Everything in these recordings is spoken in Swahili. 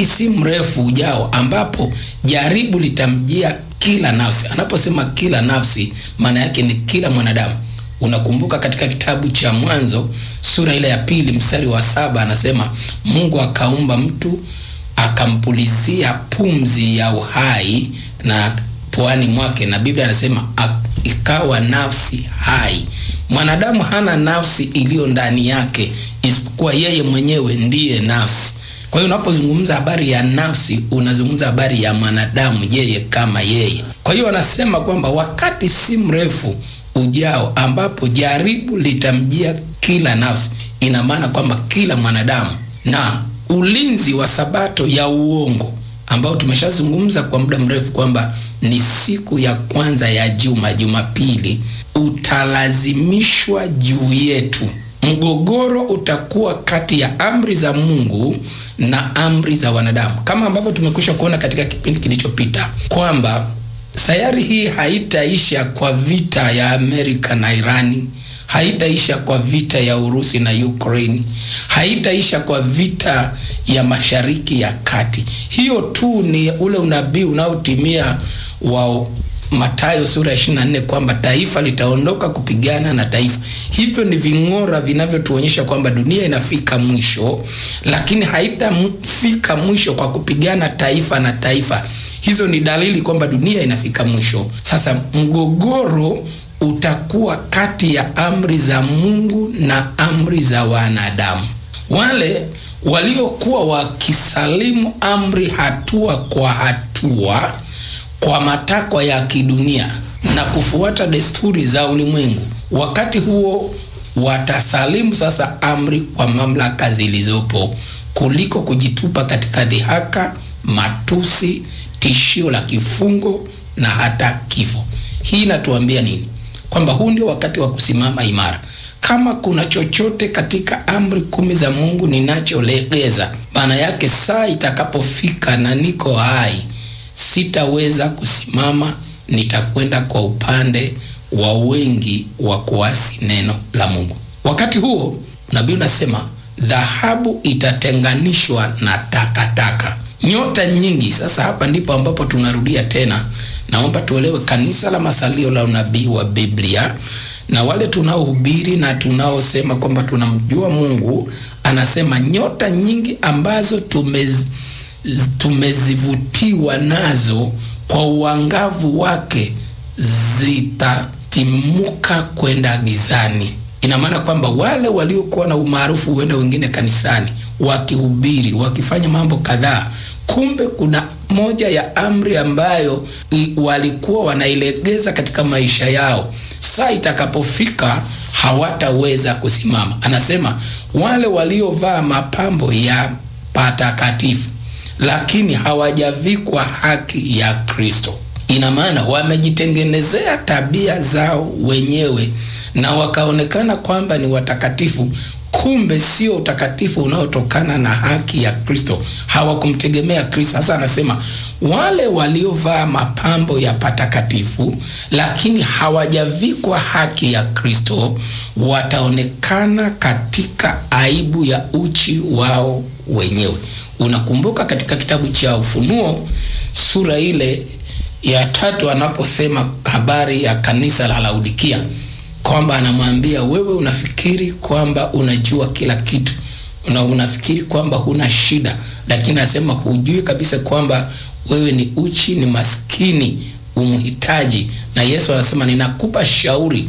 wakati si mrefu ujao ambapo jaribu litamjia kila nafsi. Anaposema kila nafsi, maana yake ni kila mwanadamu. Unakumbuka katika kitabu cha Mwanzo sura ile ya pili mstari wa saba anasema Mungu akaumba mtu akampulizia pumzi ya uhai na puani mwake, na Biblia anasema ikawa nafsi hai. Mwanadamu hana nafsi iliyo ndani yake isipokuwa yeye mwenyewe ndiye nafsi. Kwa hiyo unapozungumza habari ya nafsi, unazungumza habari ya mwanadamu yeye kama yeye. Kwa hiyo anasema kwamba wakati si mrefu ujao ambapo jaribu litamjia kila nafsi, ina maana kwamba kila mwanadamu, na ulinzi wa sabato ya uongo ambao tumeshazungumza kwa muda mrefu kwamba ni siku ya kwanza ya juma, Jumapili, utalazimishwa juu yetu. Mgogoro utakuwa kati ya amri za Mungu na amri za wanadamu, kama ambavyo tumekwisha kuona katika kipindi kilichopita kwamba sayari hii haitaisha kwa vita ya Amerika na Irani, haitaisha kwa vita ya Urusi na Ukraine, haitaisha kwa vita ya Mashariki ya Kati. Hiyo tu ni ule unabii unaotimia wa Mathayo sura ya 24 kwamba taifa litaondoka kupigana na taifa. Hivyo ni ving'ora vinavyotuonyesha kwamba dunia inafika mwisho, lakini haitafika mwisho kwa kupigana taifa na taifa. Hizo ni dalili kwamba dunia inafika mwisho. Sasa mgogoro utakuwa kati ya amri za Mungu na amri za wanadamu. Wale waliokuwa wakisalimu amri hatua kwa hatua kwa matakwa ya kidunia na kufuata desturi za ulimwengu, wakati huo watasalimu sasa amri kwa mamlaka zilizopo kuliko kujitupa katika dhihaka, matusi, tishio la kifungo na hata kifo. Hii inatuambia nini? Kwamba huu ndio wakati wa kusimama imara. Kama kuna chochote katika amri kumi za Mungu ninacholegeza, maana yake saa itakapofika na niko hai sitaweza kusimama, nitakwenda kwa upande wa wengi wa kuasi neno la Mungu. Wakati huo nabii unasema dhahabu itatenganishwa na takataka, nyota nyingi. Sasa hapa ndipo ambapo tunarudia tena, naomba tuelewe, kanisa la masalio la unabii wa Biblia na wale tunaohubiri na tunaosema kwamba tunamjua Mungu, anasema nyota nyingi ambazo tumez tumezivutiwa nazo kwa uangavu wake zitatimuka kwenda gizani. Ina maana kwamba wale waliokuwa na umaarufu, huenda wengine kanisani wakihubiri, wakifanya mambo kadhaa, kumbe kuna moja ya amri ambayo walikuwa wanailegeza katika maisha yao, saa itakapofika hawataweza kusimama. Anasema wale waliovaa mapambo ya patakatifu lakini hawajavikwa haki ya Kristo. Ina maana wamejitengenezea tabia zao wenyewe na wakaonekana kwamba ni watakatifu, kumbe sio utakatifu unaotokana na haki ya Kristo. Hawakumtegemea Kristo. Sasa anasema wale waliovaa mapambo ya patakatifu lakini hawajavikwa haki ya Kristo wataonekana katika aibu ya uchi wao wenyewe. Unakumbuka katika kitabu cha Ufunuo sura ile ya tatu anaposema habari ya kanisa la Laodikia kwamba anamwambia wewe, unafikiri kwamba unajua kila kitu na unafikiri kwamba huna shida, lakini anasema hujui kabisa kwamba wewe ni uchi, ni maskini, umhitaji. Na Yesu anasema ninakupa shauri,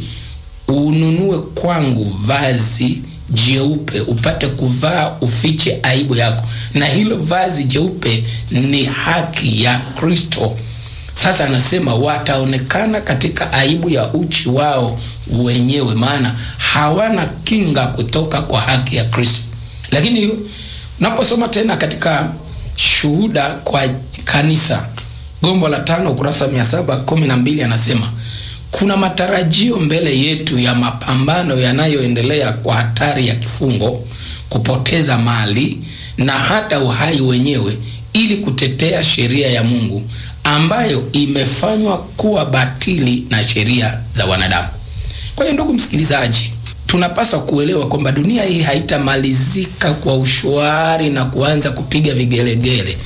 ununue kwangu vazi jeupe upate kuvaa ufiche aibu yako, na hilo vazi jeupe ni haki ya Kristo. Sasa anasema wataonekana katika aibu ya uchi wao wenyewe, maana hawana kinga kutoka kwa haki ya Kristo. Lakini unaposoma tena katika Shuhuda kwa Kanisa, gombo la tano, ukurasa mia saba kumi na mbili anasema kuna matarajio mbele yetu ya mapambano yanayoendelea kwa hatari ya kifungo, kupoteza mali na hata uhai wenyewe, ili kutetea sheria ya Mungu ambayo imefanywa kuwa batili na sheria za wanadamu. Kwa hiyo, ndugu msikilizaji, tunapaswa kuelewa kwamba dunia hii haitamalizika kwa ushwari na kuanza kupiga vigelegele.